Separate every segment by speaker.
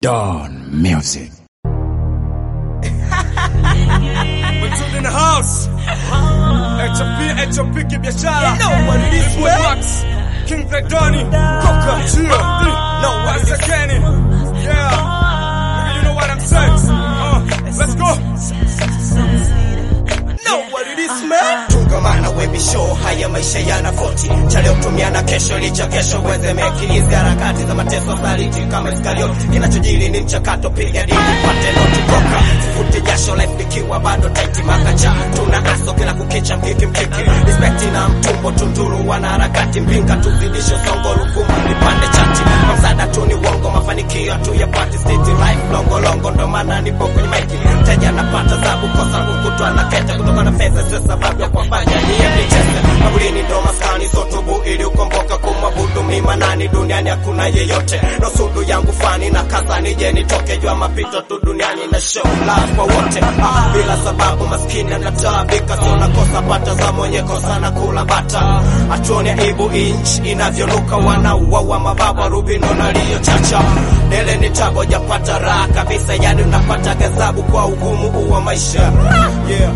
Speaker 1: Dawn Music.
Speaker 2: in the house. HOP, HOP kibiashara. This way Max. King Fredoni. Coca. Chia. No, what's the Kenny? Yeah. You know what I'm saying? Uh, let's go. No, what it is, man.
Speaker 3: Tungamana webi show, haya maisha yana koti cha leo tumiana kesho, licha kesho uweze meki hizi harakati za mateso saliti kama Iskarioti. Kinachojiri ni mchakato, piga dili pate noti toka fute jasho, life ikiwa bado taiti makacha, tuna aso kila kukicha, mkiki mkiki respect na mtumbo, tunduru wana harakati mbinga, tuzidisho songo ruvuma vipande chati, msaada tu ni uongo, mafanikio tu ya party state life longo longo, ndo maana nipo kwenye maiki, mteja anapata zabu kosa kukutwa na kete kutoka na fedha, sio sababu ya kuwafanya nyie mlicheze mabulini, ndo maskani sotubu ili ukomboka kumwabudu mima nani duniani hakuna yeyote, ndo sudu yangu fani na kaza nije nitoke jua mapito tu duniani na show love kwa wote ah, bila sababu maskini anataabika, sio nakosa pata za mwenye kosa na kula bata, atuone aibu inch inavyonuka, wanauawa mababa rubino naliyochacha dele ni tabo japata raha kabisa, yani unapata gazabu kwa ugumu huu wa maisha yeah.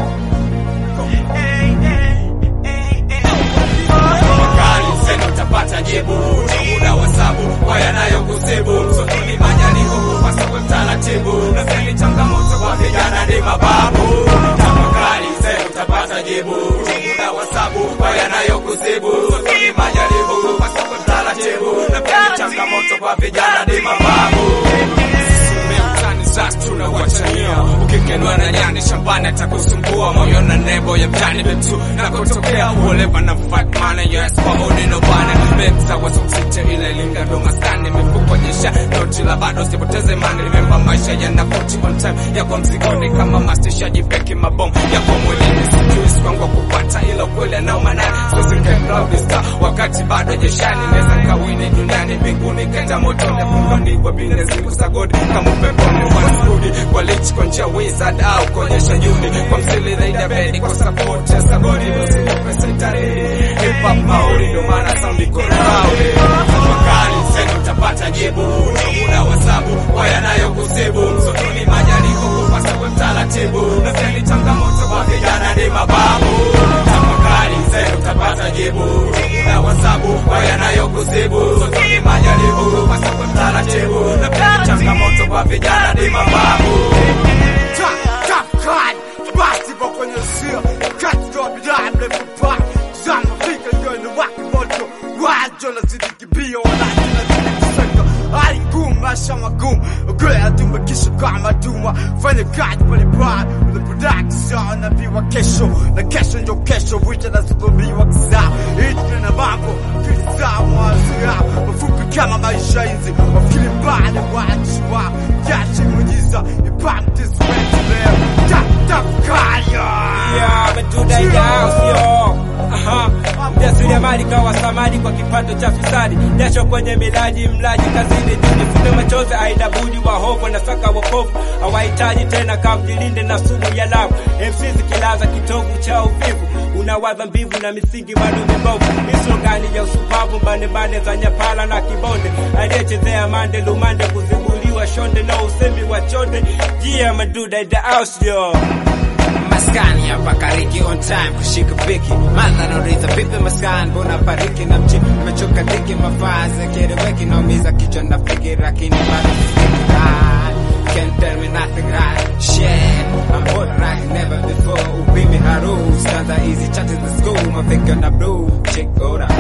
Speaker 2: Kali sema utapata jibu Ni muda wa sabu kwa yanayokusibu Msotuni majaliko kupasa kwa mtaratibu Na seni changamoto kwa vijana ni mababu Tafakari sema utapata jibu Ni muda wa sabu kwa yanayokusibu Msotuni majaliko kupasa kwa mtaratibu Na seni changamoto kwa vijana ni mababu mtani sasa tunawachania ukikenwa na nyani shambani atakusumbua moyo na nebo ya mtani betu na kutokea uolewa na fight mana yes kwa odi no bana bebsa waso msite ile linga ndo maskani mifuko jesha noti la bado sipoteze mani remember maisha yana 40 on time ya kwa mzigoni kama mastisha jipeki mabom ya kwa mwilini sijui sikwangu kupata ila kweli anao manani sisi cloud star wakati bado jeshani neza kawini duniani mbinguni kenda motoni fungoni kwa bine siku za godi kama upeponi wanarudi kwa lichi kwa njia wizard au kuonyesha yuni kwa msili zaidi ya bedi kwa support ya sagodi nusu pesa itaridi hip hop maori ndo maana sound iko rowdy tafakari sasa utapata jibu ni muda wa sabu kwa yanayokusibu msotoni majaliko kupasa kwa mtaratibu na seni changamoto kwa vijana ni mababu tafakari sasa utapata jibu ni muda wa sabu kwa yanayokusibu msotoni majaliko kupasa kwa mtaratibu na seni changamoto kwa vijana ni mababu
Speaker 4: basi kwa kwenye sio katika bidhaa mrefu pa zama fika ndio ni waki moto wajo na zidi kibio wanaji na zidi kusaka hali ngumu maisha magumu ukwela tumekisha kama duma fanya kazi pale pale the production na biwa kesho na kesho ndio kesho wita na sububiwa kisa hitu na mambo kisa mwazia mafupi kama maisha hizi wafikiri mbali watu wa jashi mwenyiza ipamte sweti leo tatafakaya
Speaker 5: Yeah, ametuda house yo. Aha. Mjasiriamali kawa samadi kwa kipato cha fisadi, jasho kwenye milaji, mlaji kazini, jifute machozi, aina budi wahovu na saka wokovu, hawahitaji tena kamjilinde na sumu ya lavu. MC zikilaza kitovu cha uvivu, unawaza mbivu na misingi bado mibovu, mislogani ya usupavu, mbandembande za nyapala na kibonde, aliyechezea mande lumande, kuzibuliwa shonde na usemi wa chonde, jia maduda in the house yo.
Speaker 6: maskani hapa kariki on time kushika piki madha nauliza vipi maskani mbona pariki na mchi nimechoka dhiki mafazi kereweki naumiza kichwa na fikiri lakini bado sifiki right Can't tell me nothing right Shit I'm hot like never before Upimi haru Stanza easy chat in the school Mafika na blue Check ora